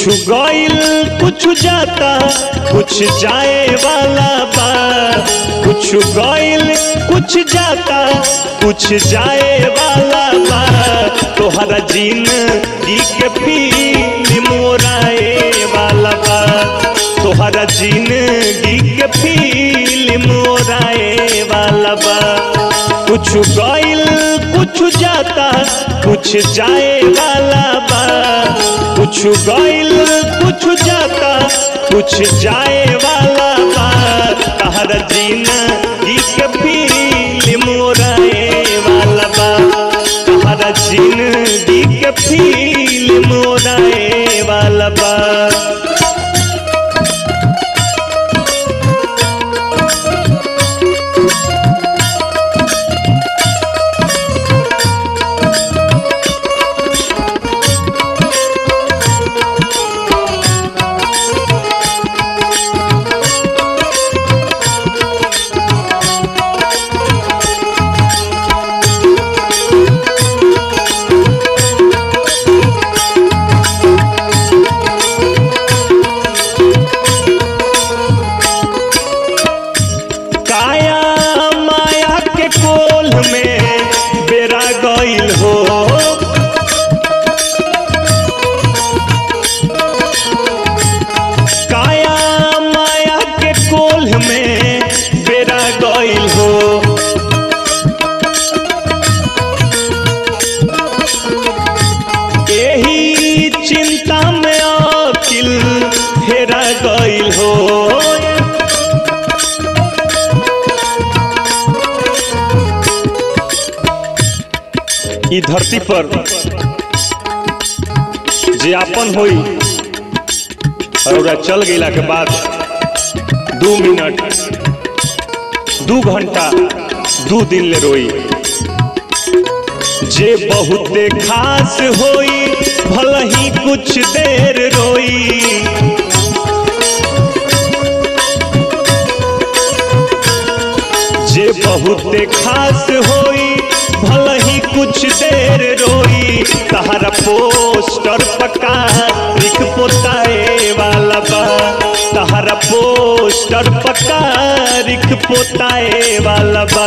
कुछ गइल कुछ जाता कुछ जाए वाला बा कुछ गइल कुछ जाता कुछ जाए वाला बा तोहरा जिंदगी के फिल्म ओराए वाला बा तोहरा जिंदगी के फिल्म ओराए वाला बा कुछ गइल कुछ जाता कुछ जाए वाला बा कुछ गइल कुछ जाता कुछ जाए वाला बा तहरा जिंदगी के फिल्म ओराए वाला बा तहरा जिंदगी के फिल्म ओराए वाला बा काया माया के कोल में बेरा गइल हो काया माया के कोल में बेरा गइल हो एही चिंता में अकिल हेरा गइल हो ई धरती पर जे आपन होई और ओकरा चल गईला के बाद दू मिनट दू घंटा दू दिन ले रोई जे बहुते खास होई भल ही कुछ देर रोई जे बहुते खास होई भल ही कुछ देर रोई तहरा पोस्टर पका लिख पोताए वाला बा तहरा पोस्टर पका लिख पोताए वाला बा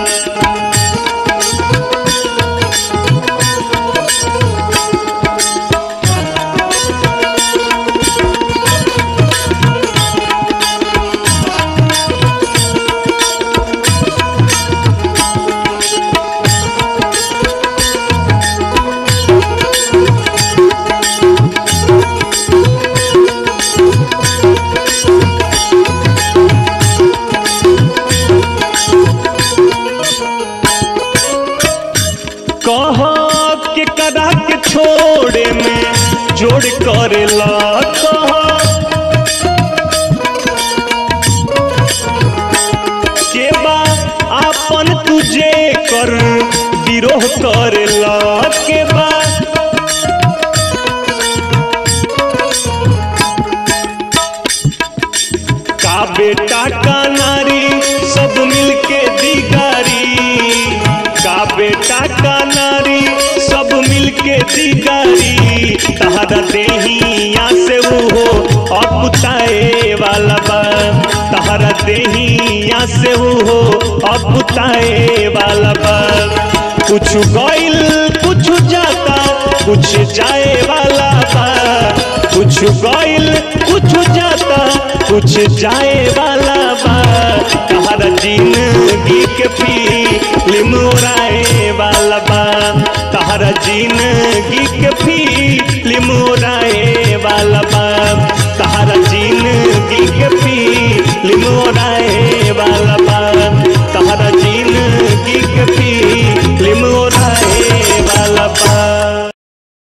कह के कदा के छोड़े में जोड़ करेला कह के बा आपन तुझे कर विरोह करेला के बा का बेटा का नारी सब मिलके दिगारी का बेटा का नारी सब मिलके दिगारी तहरा देहिया से वो हो अपुताए वाला बा तहरा देहिया से वो हो अपुताए वाला बा कुछ गइल कुछ जाता कुछ जाए वाला बा कुछ गइल कुछ जाता कुछ जाए वाला बा तहरा जिंदगी के फिल्म उड़ाए वाला बा तहरा जिंदगी के फिल्म उड़ाए वाला बा